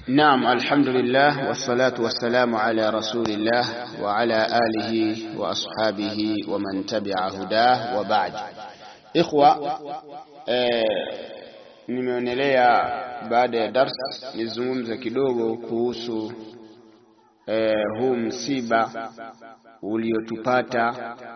Naam, alhamdulillah wassalatu wassalamu ala rasulillah wa ala alihi wa ashabihi wa man tabi'a hudah wa ba'd. Ikhwa, eh, nimeonelea baada ya darsa nizungumze kidogo kuhusu eh, huu msiba uliotupata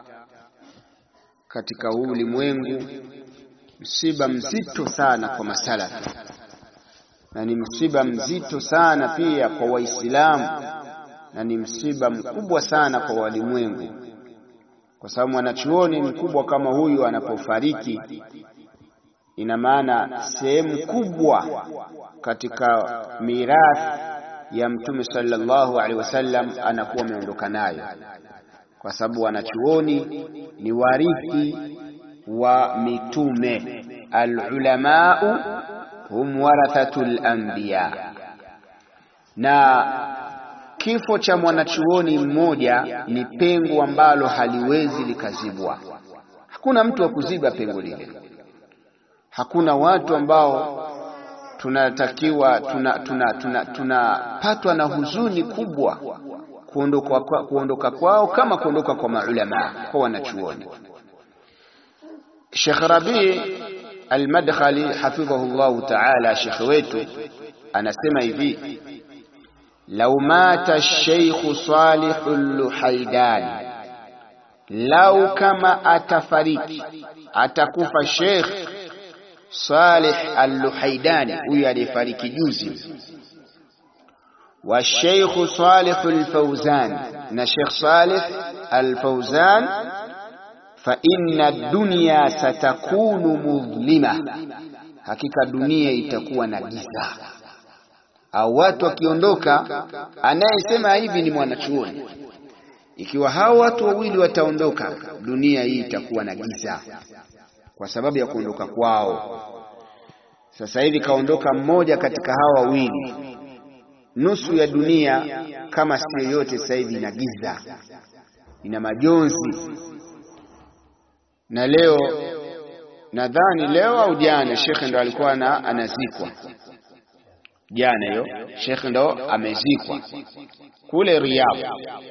katika huu ulimwengu, msiba mzito sana kwa masalafi na ni msiba mzito sana pia kwa Waislamu na ni msiba mkubwa sana kwa walimwengu, kwa sababu mwanachuoni mkubwa kama huyu anapofariki, ina maana sehemu kubwa katika mirathi ya Mtume sallallahu alaihi wasallam anakuwa ameondoka nayo, kwa sababu wanachuoni ni warithi wa mitume, alulamau hum warathatul anbiya, na kifo cha mwanachuoni mmoja ni pengo ambalo haliwezi likazibwa. Hakuna mtu wa kuziba pengo lile. Hakuna watu ambao tunatakiwa tunapatwa tuna, tuna, tuna na huzuni kubwa kuondoka, kuondoka kwao kama kuondoka kwa maulama, kwa wanachuoni. Sheikh Rabi Al-Madkhali hafidhahu llahu taala, shekhe wetu anasema hivi, lau mata Sheikhu Salihu Luhaidani, lau kama atafariki atakufa Sheikh Salih Al-Luhaidani, huyu aliyefariki juzi, wa Sheikhu Salih Al-Fawzan, na Sheikh Salih Al-Fawzan fa inna dunya satakunu mudhlima, hakika dunia itakuwa na giza. Au watu wakiondoka, anayesema hivi ni mwanachuoni. Ikiwa hao watu wawili wataondoka, dunia hii itakuwa na giza kwa sababu ya kuondoka kwao. Sasa hivi kaondoka mmoja katika hawa wawili, nusu ya dunia kama sio yote, sasa hivi ina giza, ina majonzi na leo nadhani leo au jana shekhe ndo alikuwa na anazikwa jana, hiyo shekhe ndo amezikwa kule Riyadh,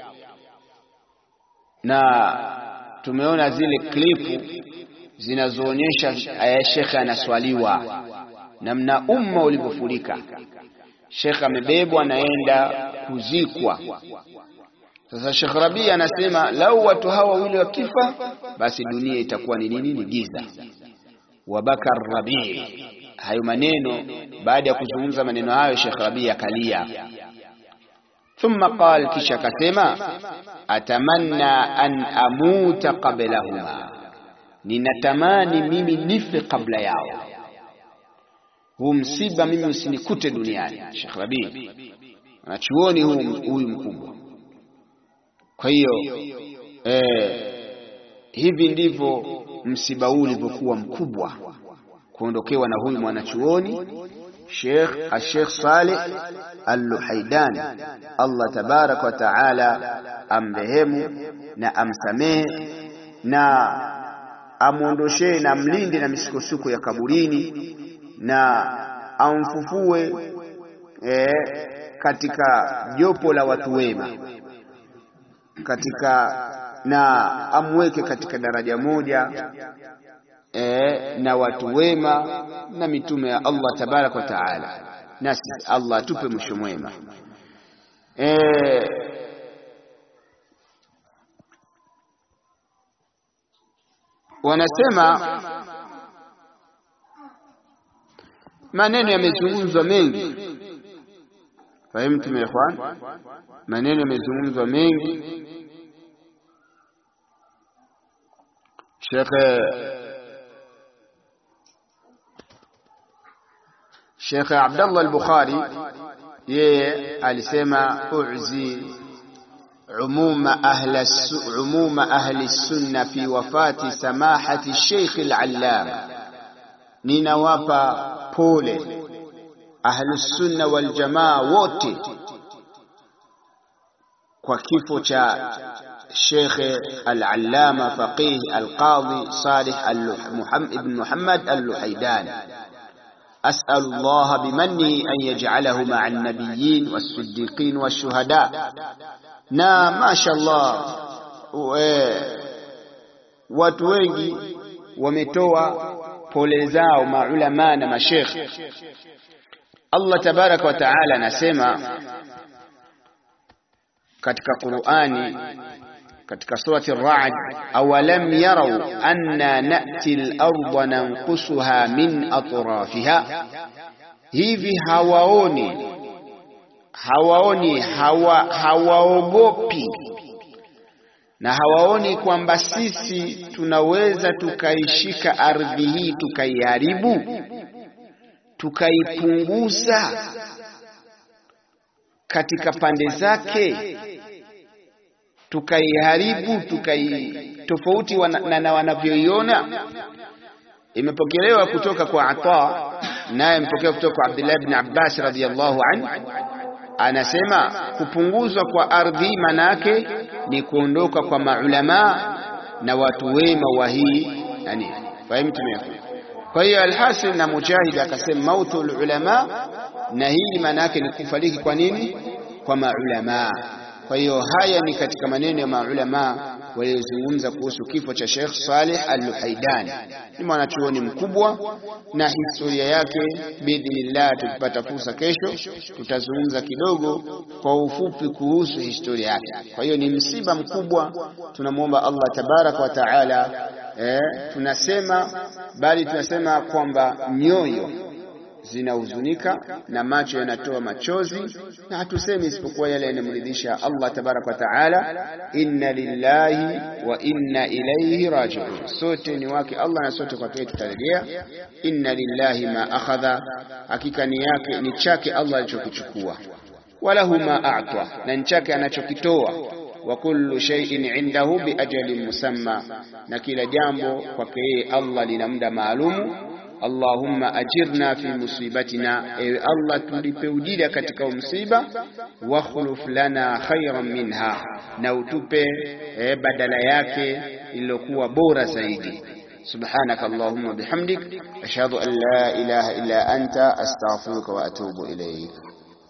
na tumeona zile klipu zinazoonyesha shekhe anaswaliwa, namna umma ulivyofurika. Shekhe amebebwa anaenda kuzikwa. Sasa Sheikh Rabi anasema lau watu hawa wawili wakifa, basi dunia itakuwa ni nini? Ni giza. Wabaka Rabi, hayo maneno. Baada ya kuzungumza maneno hayo, Sheikh Rabi akalia. Thumma qal, kisha akasema atamanna an amuta qablahuma, ninatamani mimi nife kabla yao. Huu msiba mimi usinikute duniani. Sheikh Rabi anachuoni huyu mkubwa kwa hiyo eh, hivi ndivyo msiba huu ulivyokuwa mkubwa, kuondokewa na huyu mwanachuoni Sheikh Sheikh Saleh Al-Luhaidani. Allah tabaraka wa taala amrehemu na amsamehe na amwondoshee na mlinde na misukosuko ya kaburini na amfufue eh, katika jopo la watu wema katika na amweke katika daraja moja e, na watu wema na mitume ya Allah tabaraka wa taala, nasi Allah atupe mwisho mwema. E, wanasema maneno yamezungumzwa mengi, fahimtum ya ikhwan, maneno yamezungumzwa mengi Sheikh Sheikh Abdullah al-Bukhari yeye alisema uzi umuma ahli umuma ahli sunna fi wafati samahati Sheikh al-Allama, ninawapa pole ahli sunna wal jamaa wote kwa kifo cha Sheikh al-Allama faqih al-Qadhi Salih ibn Muhammad al-Luhaidani أسأل الله بمنه أن يجعله مع النبيين والصديقين والشهداء na mashallah watu wengi wametoa pole zao maulama na mashekh Allah tabaraka wa taala anasema katika Qur'ani katika surati Ar-Ra'd awalam yarau anna na'ti al-ardha nanqusuha min atrafiha hivi hawaoni hawaoni hawa, hawaogopi na hawaoni kwamba sisi tunaweza tukaishika ardhi hii tukaiharibu tukaipunguza katika pande zake tukaiharibu tukai tofauti wana, na wanavyoiona imepokelewa kutoka kwa Ata naye mpokea kutoka kwa Abdullah ibn Abbas radhiyallahu anhu anasema kupunguzwa kwa ardhi manake ni kuondoka kwa maulama na watu wema wa hii yani fahimu kwa hiyo alhasil na mujahid akasema mautu ulama na hii maana yake ni kufariki kwa nini kwa maulama kwa hiyo haya ni katika maneno ya maulama waliozungumza kuhusu kifo cha Sheikh Saleh Al-Luhaidani. Ni mwanachuoni mkubwa na historia yake, biidhnillah, tukipata fursa kesho tutazungumza kidogo kwa ufupi kuhusu historia yake. Kwa hiyo ni msiba mkubwa, tunamwomba Allah tabaraka wa taala. Eh, tunasema bali tunasema kwamba nyoyo zinahuzunika na macho yanatoa machozi, na hatusemi isipokuwa yale yanamridhisha Allah tabaraka wa taala. Inna lillahi wa inna ilayhi rajiun, sote ni wake Allah na sote kwake tutarejea. Inna lillahi ma akhadha, hakika ni yake ni chake Allah alichokichukua. Walahu ma a'ta, na ni chake anachokitoa. Wa kullu shay'in indahu bi ajalin musamma, na kila jambo kwake yeye Allah lina muda maalumu. Allahumma ajirna fi musibatina, ewe Allah tulipe ujira katika msiba. Wakhluf lana khairan minha, na utupe e, badala yake iliyokuwa bora zaidi. Subhanaka Allahumma bihamdik ashhadu an la ilaha illa anta astaghfiruka wa atubu ilayk.